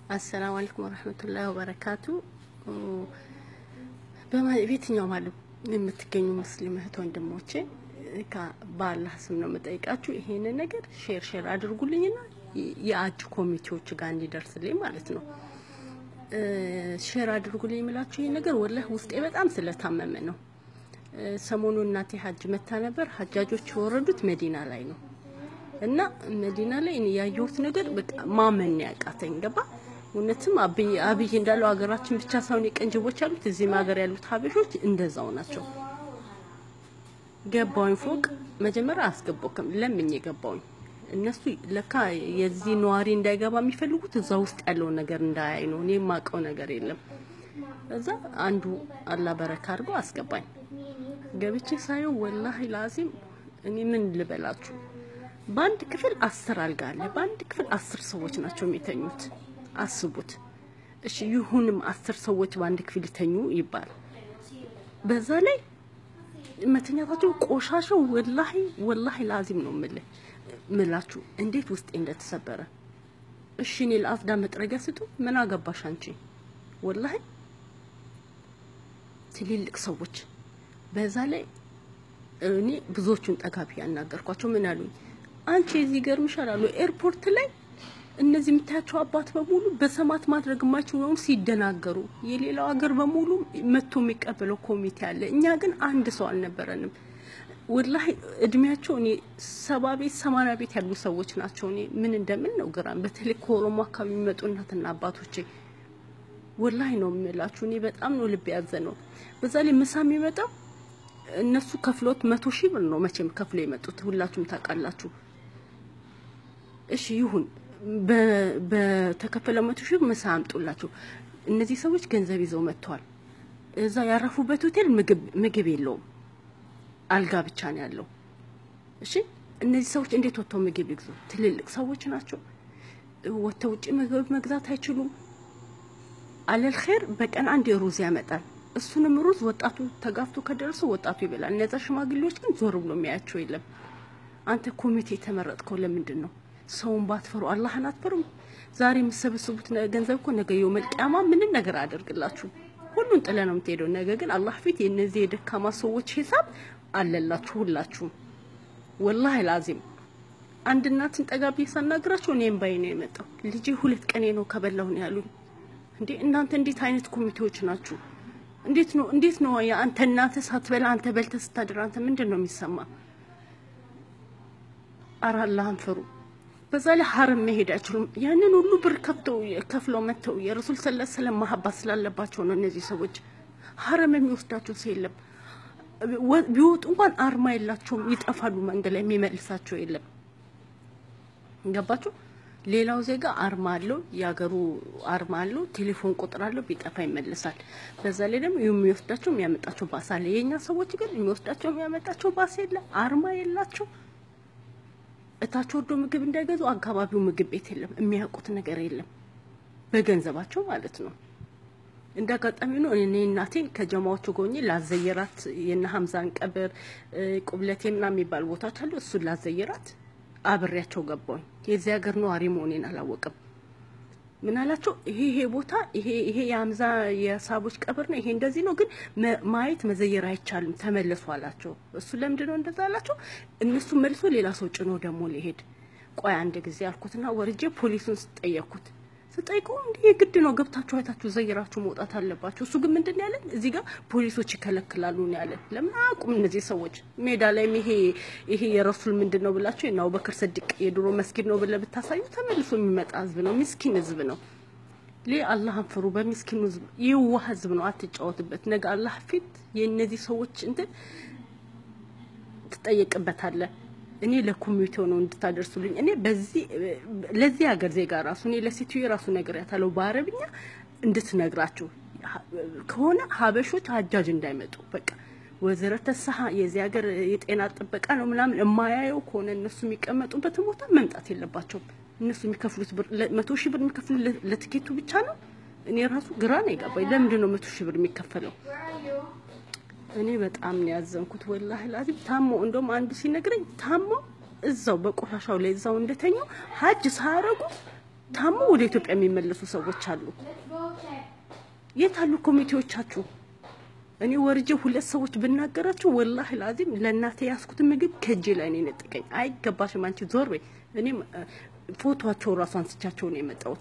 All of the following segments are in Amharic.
አሰላሙ አለይኩም ወረህመቱላሂ ወበረካቱ። በየትኛውም ዓለም የምትገኙ ሙስሊም እህት ወንድሞቼ በአላህ ስም ነው የምጠይቃችሁ። ይሄንን ነገር ሼር ሼር አድርጉልኝና የአጅ ኮሚቴዎች ጋር እንዲደርስልኝ ማለት ነው። ሼር አድርጉልኝ የምላችሁ ይሄ ነገር ወላሂ ውስጤ በጣም ስለታመመ ነው። ሰሞኑ እናቴ ሀጅ መታ ነበር። ሀጃጆች የወረዱት መዲና ላይ ነው እና መዲና ላይ እኔ ያየሁት ነገር በቃ ማመን ያቃተኝ ገባ። እውነትም አብይ አብይ እንዳለው ሀገራችን ብቻ ሳይሆን የቀንጅቦች ያሉት እዚህም ሀገር ያሉት ሀበሾች እንደዛው ናቸው። ገባውኝ ፎቅ መጀመሪያ አስገባውክም ለምኝ የገባውኝ እነሱ ለካ የዚህ ነዋሪ እንዳይገባ የሚፈልጉት እዛ ውስጥ ያለውን ነገር እንዳያይ ነው። እኔ የማውቀው ነገር የለም። እዛ አንዱ አላህ በረካ አድርጎ አስገባኝ። ገብቼ ሳየው ወላሂ ላዚም እኔ ምን ልበላችሁ፣ በአንድ ክፍል አስር አልጋ አለ። በአንድ ክፍል አስር ሰዎች ናቸው የሚተኙት። አስቡት እሺ። ይሁንም አስር ሰዎች በአንድ ክፍል ይተኙ ይባል። በዛ ላይ መተኛታቸው ቆሻሻው ወላሂ ወላሂ ላዚም ነው የምልህ ምላችሁ እንዴት ውስጤ እንደተሰበረ። እሺ እኔ ለአፍዳ መጥረጊያ ስጡ ምን አገባሽ አንቺ? ወላሂ ትልልቅ ሰዎች በዛ ላይ እኔ ብዙዎቹን ጠጋቢ ያናገርኳቸው ምን አሉኝ፣ አንቺ የዚህ ገርምሻል አሉ ኤርፖርት ላይ እነዚህ የምታያቸው አባት በሙሉ በሰማት ማድረግ የማይችሉ ነው ሲደናገሩ፣ የሌላው ሀገር በሙሉ መጥቶ የሚቀበለው ኮሚቴ አለ። እኛ ግን አንድ ሰው አልነበረንም። ወላሂ እድሜያቸው እኔ ሰባ ቤት ሰማንያ ቤት ያሉ ሰዎች ናቸው። እኔ ምን እንደምን ነው ግራም በተለይ ከኦሮሞ አካባቢ የሚመጡ እናትና አባቶቼ ወላሂ ነው የምላችሁ። እኔ በጣም ነው ልብ ያዘ ነው። በዛ ላይ ምሳ የሚመጣው እነሱ ከፍሎት መቶ ሺህ ብር ነው መቼም ከፍሎ የመጡት ሁላችሁም ታውቃላችሁ። እሺ ይሁን በተከፈለ መቶ ሺህ ምሳ አምጡላቸው። እነዚህ ሰዎች ገንዘብ ይዘው መጥተዋል። እዛ ያረፉበት ሆቴል ምግብ የለውም፣ አልጋ ብቻ ነው ያለው። እሺ እነዚህ ሰዎች እንዴት ወጥተው ምግብ ይግዙ? ትልልቅ ሰዎች ናቸው። ወጥተው ውጭ ምግብ መግዛት አይችሉም። አለል ኸይር በቀን አንድ ሩዝ ያመጣል። እሱንም ሩዝ ወጣቱ ተጋፍቶ ከደረሰው ወጣቱ ይበላል። እነዛ ሽማግሌዎች ግን ዞር ብሎ የሚያያቸው የለም። አንተ ኮሚቴ የተመረጥከው ለምንድን ነው? ሰውን ባትፈሩ አላህን አትፈሩም? ዛሬ የምሰበስቡት ገንዘብ እኮ ነገ የውመል ቂያማ ምንም ነገር አያደርግላችሁ። ሁሉን ጥለ ነው የምትሄደው። ነገ ግን አላህ ፊት የእነዚህ የደካማ ሰዎች ሂሳብ አለላችሁ ሁላችሁም። ወላሂ ላዚም አንድ እናትን ጠጋ ብዬ ሳናግራቸው እኔም ባይ ነው የመጣው። ልጄ ሁለት ቀኔ ነው ከበላሁ ነው ያሉኝ። እንዴ እናንተ እንዴት አይነት ኮሚቴዎች ናችሁ? እንዴት ነው እንዴት ነው አንተ እናትህ ሳትበላ አንተ በልተህ ስታድር አንተ ምንድን ነው የሚሰማ? ኧረ አላህን ፍሩ። በዛ ላይ ሀረም መሄድ አይችሉም። ያንን ሁሉ ብር ከፍተው ከፍለው መጥተው የረሱል ሰለላሁ ዐለይሂ ወሰለም ማሀባት ስላለባቸው ነው እነዚህ ሰዎች ሀረም የሚወስዳቸው ሰው የለም። ቢወጡ እንኳን አርማ የላቸውም፣ ይጠፋሉ። መንገድ ላይ የሚመልሳቸው የለም። ገባችሁ? ሌላው ዜጋ አርማ አለው፣ የሀገሩ አርማ አለው፣ ቴሌፎን ቁጥር አለው፣ ቢጠፋ ይመልሳል። በዛ ላይ ደግሞ የሚወስዳቸው የሚያመጣቸው ባስ አለ። የእኛ ሰዎች ግን የሚወስዳቸው የሚያመጣቸው ባስ የለ፣ አርማ የላቸው እታች ወርዶ ምግብ እንዳይገዙ አካባቢው ምግብ ቤት የለም፣ የሚያውቁት ነገር የለም። በገንዘባቸው ማለት ነው። እንደ አጋጣሚ ነው እኔ እናቴን ከጀማዎቹ ጎኜ ላዘየራት የነ ሀምዛን ቀብር ቁብለቴ ምናምን የሚባል ቦታዎች አሉ። እሱን ላዘየራት አብሬያቸው ገባሁኝ። የዚህ ሀገር ነዋሪ መሆኔን አላወቅም። ምን አላቸው? ይሄ ይሄ ቦታ ይሄ ይሄ የሀምዛ የሳቦች ቀብር ነው፣ ይሄ እንደዚህ ነው፣ ግን ማየት መዘየር አይቻልም፣ ተመለሱ አላቸው። እሱ ለምንድን ነው እንደዛ አላቸው? እነሱ መልሶ ሌላ ሰው ጭኖ ደግሞ ሊሄድ ቆይ አንድ ጊዜ አልኩትና ወርጄ ፖሊሱን ስጠየቅኩት ስጠይቀው እንዲህ የግድ ነው ገብታችሁ አይታችሁ ዘይራችሁ መውጣት አለባቸው። እሱ ግን ምንድን ነው ያለን? እዚህ ጋር ፖሊሶች ይከለክላሉ ነው ያለን። ለምን አያውቁም እነዚህ ሰዎች? ሜዳ ላይም ይሄ ይሄ የረሱል ምንድን ነው ብላችሁ የእነ አቡበክር ስዲቅ የድሮ መስጊድ ነው ብለህ ብታሳዩ ተመልሶ የሚመጣ ህዝብ ነው፣ ምስኪን ህዝብ ነው። ሌ አላህን ፍሩ። በሚስኪኑ ህዝብ የዋህ ህዝብ ነው፣ አትጫወትበት። ነገ አላህ ፊት የእነዚህ ሰዎች እንትን ትጠየቅበታለህ። እኔ ለኮሚቴው ነው እንድታደርሱልኝ። እኔ በዚህ ለዚህ ሀገር ዜጋ ራሱ እኔ ለሴትዮ የራሱ ነገር ያታለው በአረብኛ እንድትነግራችሁ ከሆነ ሀበሾች ሀጃጅ እንዳይመጡ በቃ ወዘረተ ሰሀ የዚህ ሀገር የጤና ጥበቃ ነው ምናምን የማያየው ከሆነ እነሱ የሚቀመጡበትን ቦታ መምጣት የለባቸውም። እነሱ የሚከፍሉት ብር መቶ ሺህ ብር የሚከፍሉ ለትኬቱ ብቻ ነው። እኔ ራሱ ግራ ነው የገባኝ። ለምንድን ነው መቶ ሺህ ብር የሚከፈለው? እኔ በጣም ነው ያዘንኩት። ወላሂ ላዚም ታሞ እንደውም አንዱ ሲነግረኝ ታሞ እዛው በቆሻሻው ላይ እዛው እንደተኛው ሀጅ ሳያረጉ ታሞ ወደ ኢትዮጵያ የሚመለሱ ሰዎች አሉ። የት አሉ ኮሚቴዎቻችሁ? እኔ ወርጄ ሁለት ሰዎች ብናገራችሁ ወላሂ ላዚም ለእናቴ ያስኩትን ምግብ ከእጄ ላይ ነው የነጥቀኝ። አይገባሽም አንቺ ዞር በይ። እኔም ፎቶቸው ራሱ አንስቻቸው ነው የመጣሁት።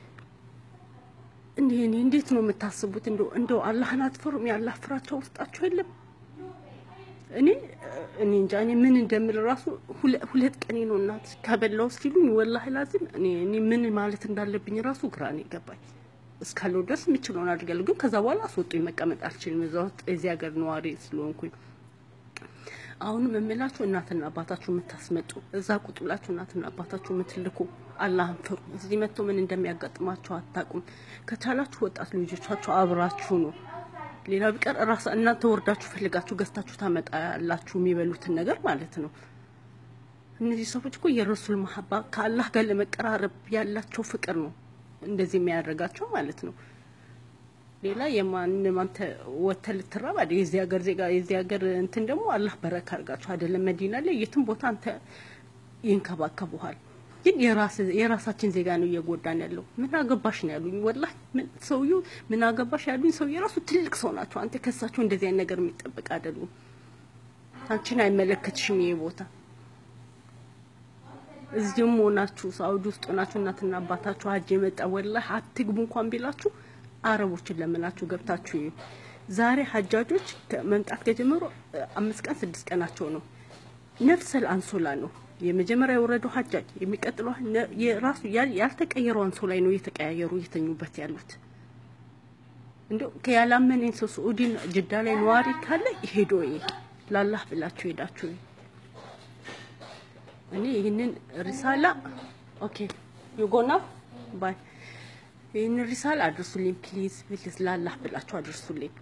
እንዴ እኔ እንዴት ነው የምታስቡት? እንደው እንደው አላህን አትፈሩም? የአላህ ፍራቻ ውስጣችሁ የለም? እኔ እኔ እንጃ እኔ ምን እንደምል ራሱ ሁለት ቀኔ ነው እናት ከበላው ሲሉኝ ወላሂ ላዚም እኔ እኔ ምን ማለት እንዳለብኝ ራሱ ግራ ነው የገባኝ። እስካለው ድረስ የምችለውን አድርጋለሁ፣ ግን ከዛ በኋላ አስወጡኝ። መቀመጥ አልችልም እዛ ውስጥ የዚህ ሀገር ነዋሪ ስለሆንኩኝ። አሁንም የምላችሁ እናትና አባታችሁ የምታስመጡ እዛ ቁጭ ብላችሁ እናትና አባታችሁ የምትልኩ አላህን ፍሩ። እዚህ መጥቶ ምን እንደሚያጋጥማቸው አታውቁም። ከቻላችሁ ወጣት ልጆቻችሁ አብራችሁ ነው። ሌላ ቢቀር ራሳ እናንተ ወርዳችሁ ፈልጋችሁ ገዝታችሁ ታመጣ ያላችሁ የሚበሉትን ነገር ማለት ነው። እነዚህ ሰዎች እኮ የረሱል መሀባ ከአላህ ጋር ለመቀራረብ ያላቸው ፍቅር ነው እንደዚህ የሚያደርጋቸው ማለት ነው። ሌላ የማንም አንተ ወተህ ልትራብ አይደል? የዚህ ሀገር ዜጋ የዚህ ሀገር እንትን ደግሞ አላህ በረካ አድርጋቸው አይደለም መዲና ላይ የትም ቦታ አንተ ይንከባከቡሃል። ግን የራሳችን ዜጋ ነው እየጎዳን ያለው። ምን አገባሽ ነው ያሉኝ። ወላሂ ሰውዬው ምን አገባሽ ያሉኝ ሰው የራሱ ትልቅ ሰው ናቸው። አንተ ከሳቸው እንደዚህ አይነት ነገር የሚጠበቅ አይደሉም። አንቺን አይመለከትሽም ይሄ ቦታ እዚህም ሆናችሁ ሳውዲ ውስጥ ሆናችሁ እናትና አባታችሁ ሀጅ የመጣ ወላሂ አትግቡ እንኳን ቢላችሁ አረቦችን ለምናችሁ ገብታችሁ እዩ። ዛሬ ሀጃጆች መምጣት ከጀመሩ አምስት ቀን ስድስት ቀናቸው ነው። ነፍሰል አንሶላ ነው የመጀመሪያ የወረደው ሀጃጅ የሚቀጥለው የራሱ ያልተቀየረው አንሶላ ነው እየተቀያየሩ እየተኙበት ያሉት። እንደው ያላመነኝ ሰው ስዑዲን ጅዳ ላይ ነዋሪ ካለ ሄዶ ላላህ ብላችሁ ሄዳችሁ እኔ ይህንን ሪሳላ ኦኬ ዩጎና ባይ ይህንን ሪሳላ አድርሱልኝ ፕሊዝ ፕሊዝ፣ ላላህ ብላችሁ አድርሱልኝ።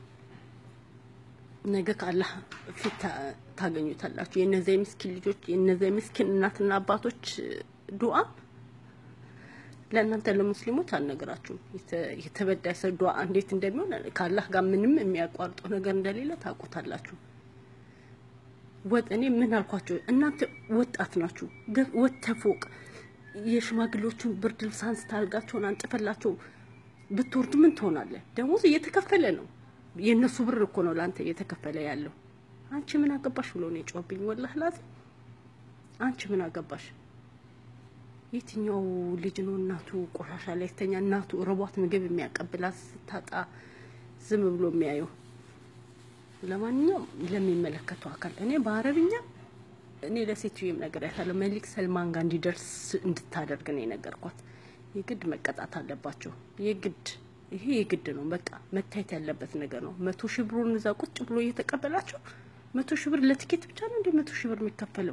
ነገ ከአላህ ፊት ታገኙታላችሁ። የነዚያ የምስኪን ልጆች የነዚያ የምስኪን እናትና አባቶች ዱዓ ለእናንተ ለሙስሊሞች አልነግራችሁም። የተበዳይ ሰው ዱዓ እንዴት እንደሚሆን ከአላህ ጋር ምንም የሚያቋርጠው ነገር እንደሌለ ታውቁታላችሁ። ወጥ እኔ ምን አልኳቸው? እናንተ ወጣት ናችሁ። ወጥተ ፎቅ የሽማግሌዎቹን ብርድ ልብስ አንስታ አልጋቸውን አንጥፈላቸው ብትወርድ ምን ትሆናለህ? ደሞዝ እየተከፈለ ነው። የእነሱ ብር እኮ ነው ለአንተ እየተከፈለ ያለው። አንቺ ምን አገባሽ ብሎ ነው የጮህብኝ። ወላህ ላዚ አንቺ ምን አገባሽ? የትኛው ልጅ ነው እናቱ ቆሻሻ ላይ ተኛ እናቱ ርቧት ምግብ የሚያቀብላት ስታጣ ዝም ብሎ የሚያየው? ለማንኛውም ለሚመለከተው አካል እኔ በአረብኛ እኔ ለሴትዮዬም ነገር ያታለ መሊክ ሰልማን ጋር እንዲደርስ እንድታደርግ ነው የነገርኳት። የግድ መቀጣት አለባቸው። የግድ ይሄ የግድ ነው። በቃ መታየት ያለበት ነገር ነው። መቶ ሺህ ብሩን እዛ ቁጭ ብሎ እየተቀበላቸው መቶ ሺህ ብር ለትኬት ብቻ ነው እንደ መቶ ሺህ ብር የሚከፈለው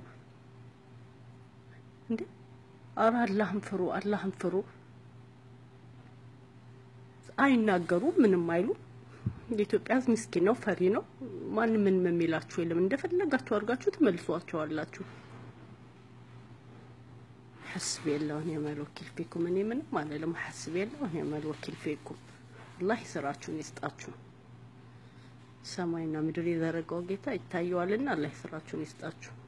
እንዴ? አረ አላህን ፍሩ፣ አላህን ፍሩ። አይናገሩ ምንም አይሉ የኢትዮጵያ ሕዝብ ምስኪን ነው፣ ፈሪ ነው። ማንም ምንም የሚላችሁ የለም። እንደፈለጋችሁ አድርጋችሁ ትመልሷቸዋላችሁ። ሐስቢ የላሁ ወኒዕመል ወኪል ፊኩም። እኔ ምንም አልልም። ሐስቢ የላሁ ወኒዕመል ወኪል ፊኩም። አላህ ስራችሁን ይስጣችሁ። ሰማይና ምድር የዘረጋው ጌታ ይታየዋልና አላህ ስራችሁን ይስጣችሁ።